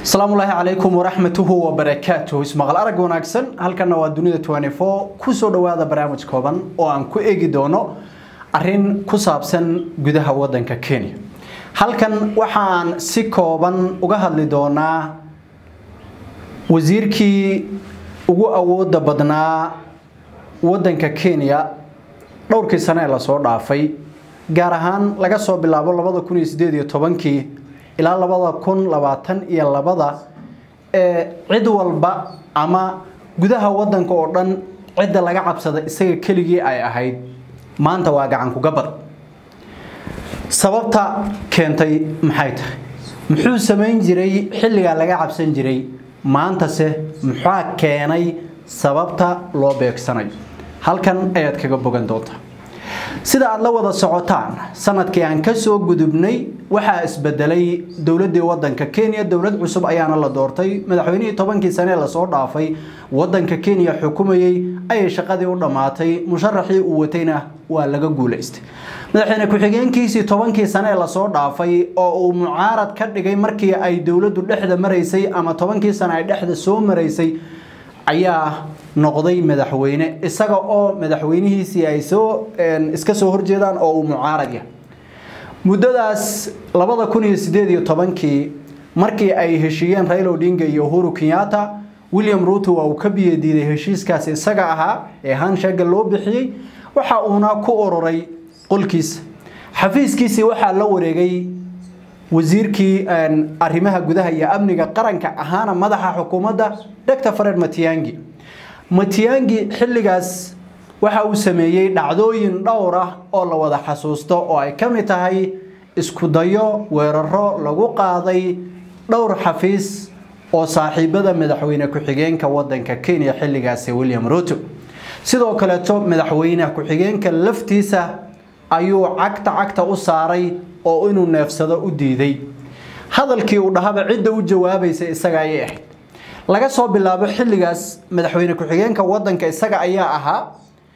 asalaamullaahi calaykum waraxmatuhu wabarakaatuh ismaqal arag wanaagsan halkana waa dunida kusoo dhawaada barnaamij kooban oo aan ku eegi doono arin ku saabsan gudaha wadanka kenya halkan waxaan si kooban uga hadli doonaa wasiirkii ugu awooda badnaa wadanka kenya dhowrkii sane ee lasoo dhaafay gaar ahaan laga soo bilaabo labada kun iyo sideed iyo tobankii ilaa labada kun labaatan iyo labada ee cid walba ama gudaha wadanka oo dhan cidda laga cabsada isaga keligii ay ahayd maanta waa gacan kugabad sababta keentay maxay tahay muxuu samayn jiray xilligaa laga cabsan jiray maantase muxaa keenay sababta loo beegsanayo halkan ayaad kaga bogan doontaa sida aad la wada socotaan sanadkii aan kasoo gudubnay waxaa isbedelay dowladii wadanka kenya dowlad cusub ayaana la doortay madaxweynihii tobankii sanee lasoo dhaafay wadanka kenya xukumayey ayay shaqadii u dhammaatay musharaxii uu watayna waa laga guulaystay madaxweyne ku-xigeenkiisii tobankii sane ee lasoo dhaafay oo uu mucaarad ka dhigay markii ay dowladdu dhexda maraysay ama tobankii sane ay dhexda soo maraysay ayaa noqday madaxweyne isaga oo madaxweynihiisii ay soo iska soo horjeedaan oo uu mucaarad yahay muddadaas labada kun iyo sideed iyo tobankii markii ay heshiiyeen raila odinga iyo uhuru kenyatta william ruto waa uu ka biyadiiday heshiiskaasi isaga ahaa ee hanshaga loo bixiyey waxa uuna ku ururay qolkiisa xafiiskiisii waxaa la wareegay wasiirkii arrimaha gudaha iyo amniga qaranka ahaana madaxa xukuumadda dr fared matiyangi matiyangi xilligaas waxa uu sameeyey dhacdooyin dhowr ah oo la wada xasuusto oo ay ka mid tahay isku dayo weeraro lagu qaaday dhowr xafiis oo saaxiibada madaxweyne ku-xigeenka wadanka kenya xilligaasi william ruto sidoo kaleeto madaxweyne ku-xigeenka laftiisa ayuu cagta cagta u saaray oo inuu neefsado u diiday hadalkii uu dhahaba cidda u jawaabaysa isaga ayay ahayd laga soo bilaabo xilligaas madaxweyne ku-xigeenka wadanka isaga ayaa ahaa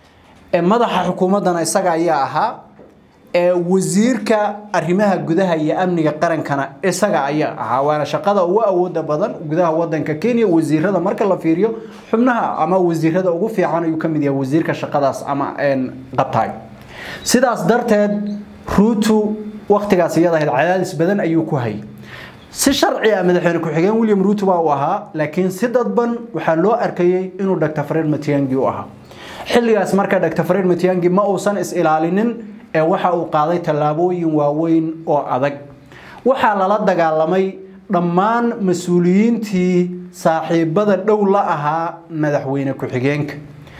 ee madaxa xukuumaddana isaga ayaa ahaa ee wasiirka arrimaha gudaha iyo amniga qarankana isaga ayaa ahaa waana shaqada ugu awooda badan gudaha wadanka kenya wasiirada marka la fiiriyo xubnaha ama wasiirada ugu fiican ayuu kamid yahay wasiirka shaqadaas ama qabtaay sidaas darteed ruutu waktigaas iyada ahayd cadaadis badan ayuu ku hayay si sharci ah madaxweyne ku-xigeen william ruto baa uu ahaa laakiin si dadban waxaa loo arkayey inuu dr fared matiyangi u ahaa xilligaas marka dr fared matiyangi ma uusan is-ilaalinin ee waxa uu qaaday tallaabooyin waaweyn oo adag waxaa lala dagaalamay dhammaan mas-uuliyiintii saaxiibada dhow la ahaa madaxweyne ku-xigeenka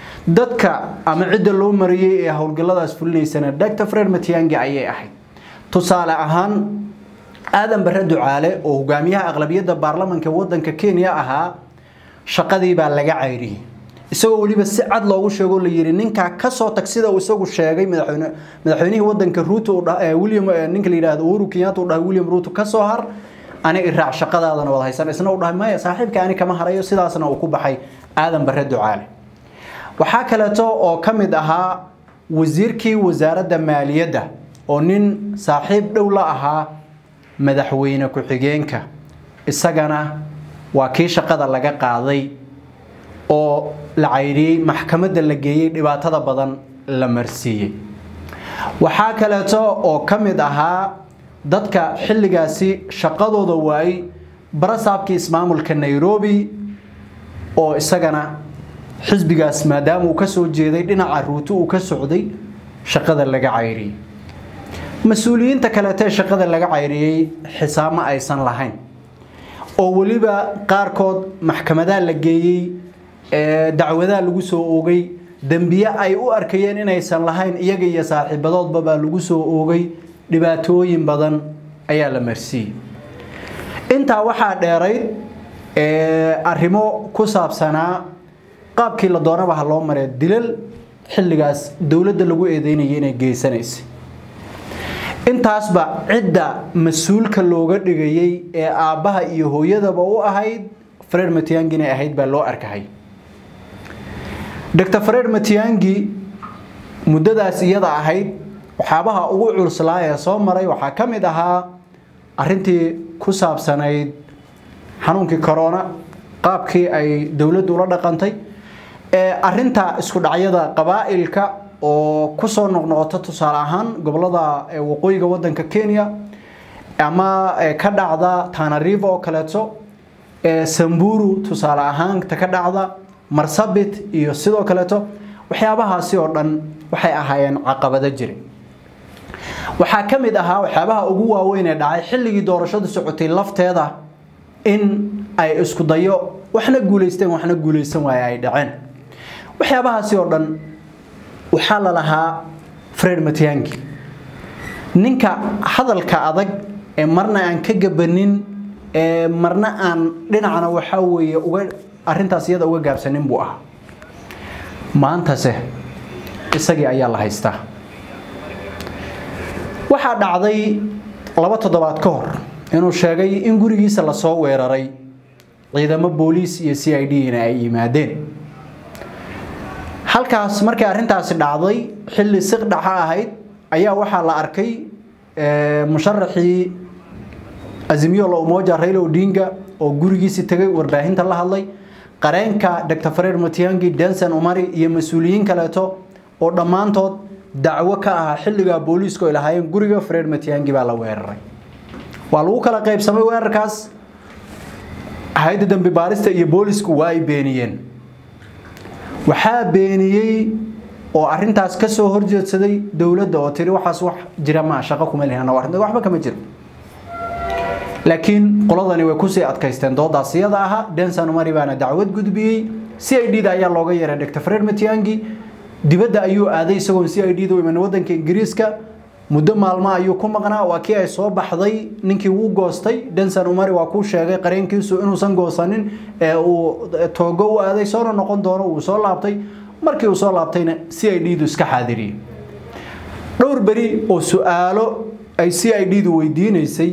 dadka ama cidda loo mariyey ee howlgalladaas fulinaysana dr fared matiyangi ayay ahayd tusaale ahaan aadan bare ducaale oo hogaamiyaha aqlabiyadda baarlamanka wadanka kenya ahaa shaqadii baa laga cayriyey isagoo weliba si cad loogu sheego la yiri ninkaa kasoo tag sida uu isagu sheegay madaxweyne madaxweynihii wadanka ruto william ninka la yidhaahdo uhuru kenyatta uu dhahay william ruto kasoo har ani iraac shaqadaadana wada haysan isna uu dhahay maya saaxiibka ani kama harayo sidaasna uu ku baxay aadan bare ducaale waxaa kaleeto oo ka mid ahaa wasiirkii wasaaradda maaliyadda oo nin saaxiib dhow la ahaa madaxweyne ku-xigeenka isagana waa kii shaqada laga qaaday oo la cayriyey maxkamadda la geeyey dhibaatada badan la marsiiyey waxaa kaleeto oo ka mid ahaa dadka xilligaasi shaqadooda waayey barasaabkii ismaamulka nairobi oo isagana xisbigaas maadaama uu kasoo jeeday dhinaca ruuto uu ka socday shaqada laga cayriyey mas-uuliyiinta kaleeto ee shaqada laga cayriyey xisaab ma aysan lahayn oo weliba qaarkood maxkamadaa la geeyey dacwadaa lagu soo oogay dembiye ay u arkayeen inaysan lahayn iyaga iyo saaxiibadoodba baa lagu soo oogay dhibaatooyin badan ayaa la marsiiyey intaa waxaa dheerayd arrimo ku saabsanaa qaabkii la doonaba ha loo maree dilal xilligaas dowladda lagu eedeynayay inay geysanaysay intaasba cidda mas-uulka looga dhigayey ee aabbaha iyo hooyadaba u ahayd fareer matiyangi inay ahayd baa loo arkahay dr fareer matiyangi muddadaas iyada ahayd waxyaabaha ugu culslaa ee soo maray waxaa ka mid ahaa arintii ku saabsanayd xanuunkii corona qaabkii ay dowladdu ula dhaqantay arinta isku dhacyada qabaa'ilka oo kusoo noqnoqota tusaale ahaan gobolada waqooyiga wadanka kenya ama ka dhacda tanariva oo kaleeto samburu tusaale ahaan ta ka dhacda marsabit iyo sidoo kaleeto waxyaabahaasi oo dhan waxay ahaayeen caqabado jira waxaa ka mid ahaa waxyaabaha ugu waaweyn ee dhacay xilligii doorashadu socotay lafteeda in ay isku dayo waxna guulaysteen waxna guulaysan waaye ay dhaceen waxyaabahaasi oo dhan waxaa la lahaa fred matiangi ninka hadalka adag ee marna aan ka gabanin ee marna aan dhinacna waxaa weeye uga arrintaas iyada uga gaabsanin buu ahaa maantase isagii ayaa la haystaa waxaa dhacday laba toddobaad ka hor inuu sheegay in gurigiisa lasoo weeraray ciidamo booliis iyo c i d na ay yimaadeen halkaas markii arrintaasi dhacday xilli siqdhaxa ahayd ayaa waxaa la arkay musharaxii azimiyo la umoja raila odinga oo gurigiisii tagay warbaahinta la hadlay qareenka dr fred matiangi denson umari iyo mas-uuliyiin kaleeto oo dhammaantood dacwo ka ahaa xilligaa booliisku ay lahaayeen guriga fred matiangi baa la weeraray waa lagu kala qaybsamay weerarkaas hay-adda dambi baarista iyo boolisku waa ay beeniyeen waxaa beeniyey oo arintaas ka soo horjeedsaday dowladda oo tiri waxaas wax jira maa shaqo kuma lihana waxba kama jiro laakiin qoladani way kusii adkaysteen doodaas iyada ahaa denson umari baana dacwad gudbiyey c i d da ayaa looga yeeray dr fred matiangi dibadda ayuu aaday isagoon c i d da u iman wadanka ingiriiska muddo maalmo ayuu ku maqnaa waa kii ay soo baxday ninkii wuu goostay denson umari waa kuu sheegay qareenkiisu inuusan goosanin ee uu toogo u aaday soona noqon doono uu soo laabtay markii uu soo laabtayna c i d du iska xaadiriyey dhowr beri oo su-aalo ay c i d du weydiinaysay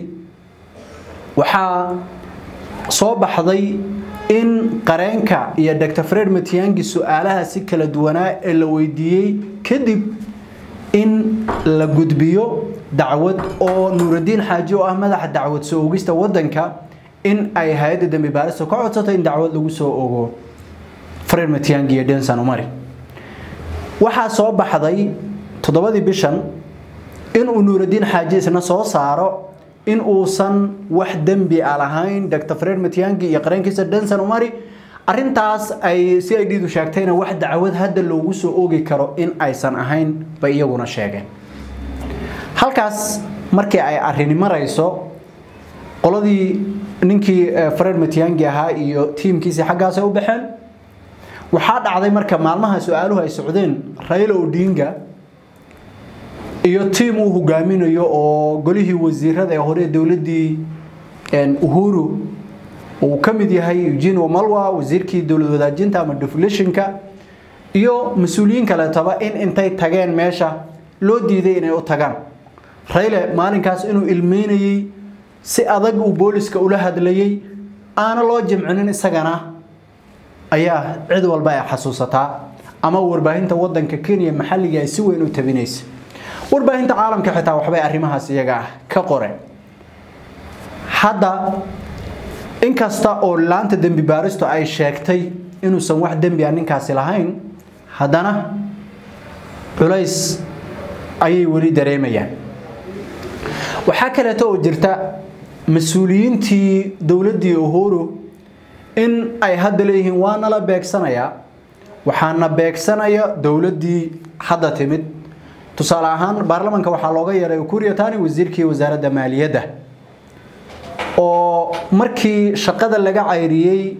waxaa soo baxday in qareenka iyo dr fred matiangi su-aalaha si kala duwanaa ee la weydiiyey kadib in la gudbiyo dacwad oo nuuraddiin xaaji oo ah madaxa dacwad soo ogista wadanka in ay hay-adda dambi baarista ka codsatay in dacwad lagu soo ogo fred matiangi iyo denson umari waxaa soo baxday toddobadii bishan inuu nuuraddiin xaaji isna soo saaro in uusan wax dembi a lahayn dr fred matiangi iyo qareenkiisa denson umari arintaas ay c i d du sheegtayna wax dacwad hadda loogu soo oogi karo in aysan ahayn bay iyaguna sheegeen halkaas markii ay arini marayso qoladii ninkii fred matiangi ahaa iyo tiimkiisii xaggaasay u baxeen waxaa dhacday marka maalmaha su-aaluhu ay socdeen raila odinga iyo tiim uu hogaaminayo oo golihii wasiirada ee hore dowladii uhuru uu ka mid yahay eugene wamalwa wasiirkii dowlad wadaajinta ama deflationka iyo mas-uuliyiin kaleetaba in intay tageen meesha loo diiday inay u tagaan rayle maalinkaas inuu ilmeynayey si adag uu booliska ula hadlayey aana loo jimcinin isagana ayaa cid walba ay xasuusataa ama warbaahinta wadanka kenya maxalliga ay si weyn u tabinaysa warbaahinta caalamka xitaa waxbay arrimahaas iyaga ah ka qoreen hadda inkasta oo laanta dembi baaristu ay sheegtay inuusan wax dembi a ninkaasi lahayn haddana culays ayay weli dareemayaan waxaa kaleeto oo jirta mas-uuliyiintii dowladdii uhuru in ay hadda leeyihiin waa nala beegsanayaa waxaana beegsanaya dowladdii hadda timid tusaale ahaan baarlamanka waxaa looga yeeray ukuuriya tani wasiirkii wasaaradda maaliyadda oo markii shaqada laga cayriyey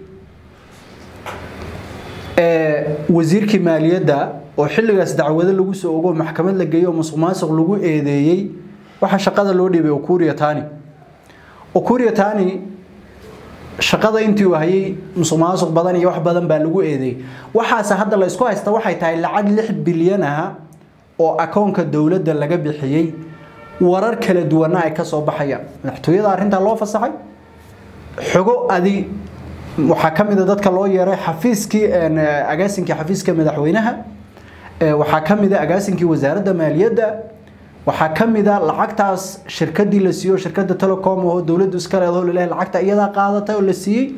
wasiirkii maaliyadda oo xilligaas dacwado lagu soo ogo maxkamad la geeyo oo musuq maasuq lagu eedeeyey waxaa shaqada loo dhiibay ukuuriya tani ukuuriya tani shaqada intii uu hayay musuq maasuq badan iyo wax badan baa lagu eedeeyey waxaase hadda la isku haysta waxay tahay lacag lix bilyan ah oo akoonka dowladda laga bixiyey warar kala duwana ay ka soo baxayaan madaxtooyada arrintaa loo fasaxay xogo adi waxaa ka mid a dadka loo yeeray xafiiskii agaasinkii xafiiska madaxweynaha waxaa ka mid a agaasinkii wasaaradda maaliyadda waxaa ka mid a lacagtaas shirkadii la siiyo shirkadda telecom oo dowladdu iska leedaho laleeyahay lacagta iyadaa qaadatay oo la siiyey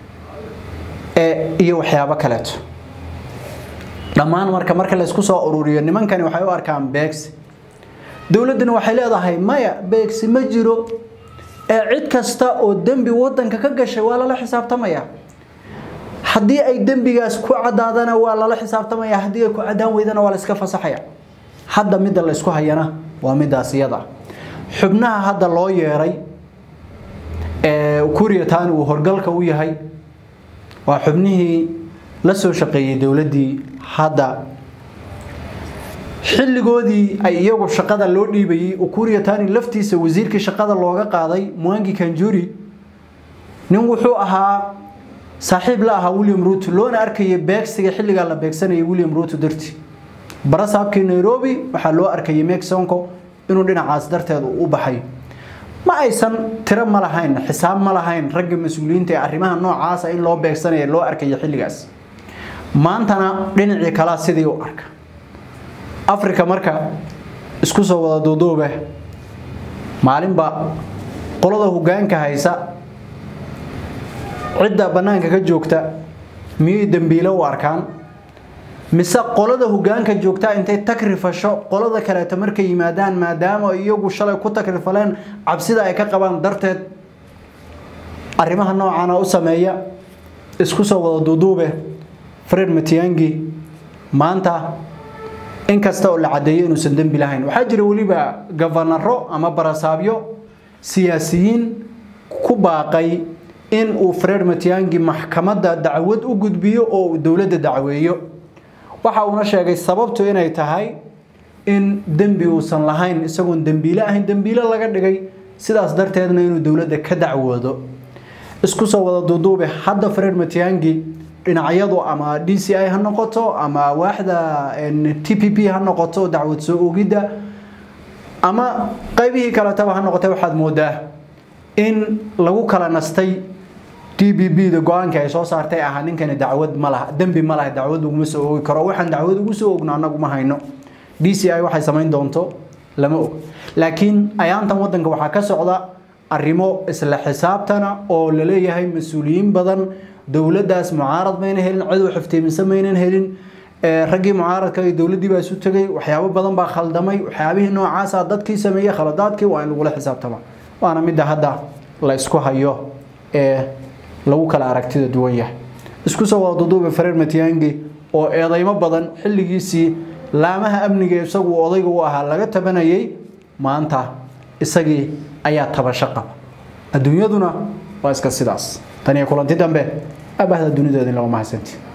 iyo waxyaabo kaleeto dhammaan marka marka la isku soo ururiyo nimankani waxay u arkaan beegsi dowladduna waxay leedahay maya beegsi ma jiro ee cid kasta oo dembi wadanka ka gashay waa lala xisaabtamaya haddii ay dembigaas ku cadaadana waa lala xisaabtamaya haddii ay ku cadaan weydana waa la iska fasaxaya hadda midda la isku hayana waa midaas iyada xubnaha hadda loo yeeray ee kuriyatan uu horgalka u yahay waa xubnihii la soo shaqeeyey dowladdii hadda xilligoodii ay iyagu shaqada loo dhiibayey ukuriyatani laftiisa wasiirkii shaqada looga qaaday mwangi kanjuri nin wuxuu ahaa saaxiib la ahaa william ruto loona arkayay beegsiga xilligaa la beegsanayay william ruto dartii barasaabkii nairobi waxaa loo arkayay mexico inuu dhinacaas darteed u baxay ma aysan tiro ma lahayn xisaab ma lahayn ragga mas-uuliyiinta ee arrimaha noocaasa in loo beegsanaya loo arkaya xilligaas maantana dhinacii kalaa sidii u arka africa marka isku soo wada duuduube maalinba qolada hogaanka haysa cidda bannaanka ka joogta miyay dembiile u arkaan mise qolada hogaanka joogta intay takrifasho qolada kaleeto markay yimaadaan maadaama iyagu shalay ku takrifaleen cabsida ay ka qabaan darteed arrimaha noocana u sameeya isku soo wada duuduube fred matiangi maanta inkasta oo la cadeeyo inuusan dembi lahayn waxaa jira weliba gafanaro ama barasaabyo siyaasiyiin ku baaqay in uu fred matiangi maxkamadda dacwad u gudbiyo oo uu dowladda dacweeyo waxa uuna sheegay sababtu inay tahay in dembi uusan lahayn isagoon dembiile ahayn dembiile laga dhigay sidaas darteedna inuu dowladda ka dacwoodo isku soo wada duuduube hadda fred matiangi dhinacyadu ama d c i ha noqoto ama waaxda t p p ha noqoto dacwad soo ogidda ama qaybihii kaletaba ha noqotay waxaad moodaa in lagu kala nastay d b b da go-aanka ay soo saartay ahaa ninkani dacwad ma laha dembi ma laha dacwad uguma soo ogi karo waxaan dacwad ugu soo ogno annagu ma hayno d c i waxay samayn doonto lama og laakiin ayaantan wadanka waxaa ka socda arrimo isla xisaabtana oo la leeyahay mas-uuliyiin badan dowladdaas mucaarad mayna helin cid xiftiiminsa maynan helin raggii mucaaradka iyo dowladdii baa isu tegay waxyaabo badan baa khaldamay waxyaabihii noocaasa dadkii sameeyey khaladaadkii waa in lagula xisaabtama waana midda hadda la isku hayo ee lagu kala aragtida duwan yahay isku soo wada duduube fareer matiyangi oo eedeymo badan xilligiisii laamaha amniga isagu odayga u ahaa laga tabanayay maanta isagii ayaa tabasho qaba adduunyaduna waa iska sidaas tan iyo kulanti dambe abahda dunideeda in lagu mahadsanti